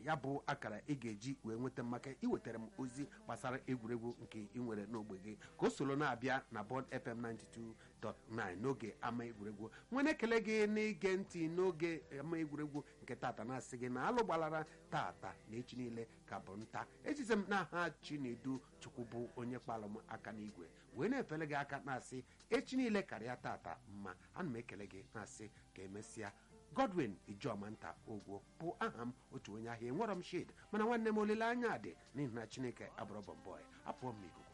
ya bụ akara ị ga-eji wee nweta mmaka iwetara m ozi gbasara egwuregwu nke ị nwere n'ogbe gị ka o soro na-abịa na bọd fm 92.9 n'oge ama egwuregwu nwere ekele gị n'ige ntị n'oge ama egwuregwu nke tata na-asị gị na alụ gbalara tata na echi niile ka bụ nta ejize m n'aha chinedu chukwu bụ onye kpalụ m aka n'igwe wee na-efele gị aka na-asị echi niile karịa tata mma ana m ekele gị na-asị ka emesịa godwin ijeọma nta ogwo bụ aha m otu onye ahịa enwerọ m shid mana nwanne m olileanya dị n'ihi na chineke abụrọ bọmbọị apụọ m n'ikuku